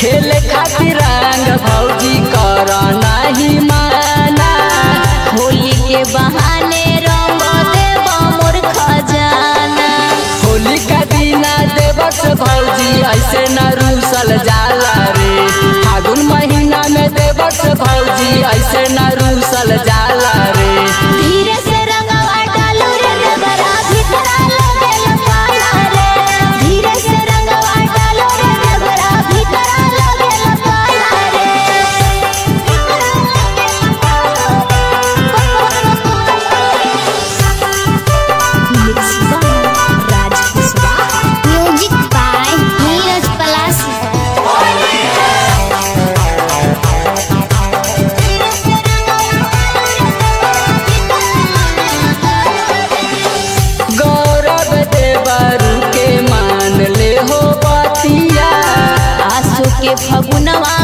खेले खातिर रंग भौजी कर नहीं माना होली के बहाने रंग देव मोर खजाना होली का दीना देवस भौजी ऐसे न रूसल जाला रे फागुन महीना में देवस भौजी ऐसे न रूसल जाला रे धीरे से रंगवा डालू रे देवरा भीतरा लगेला पाला रे धीरे से रंगवा डालू रे देवरा भीतरा लगेला पाला रे म्यूजिक बाय नीरज पलासी गौरव देवरू के मान ले हो बतिया आसो के फगुनवा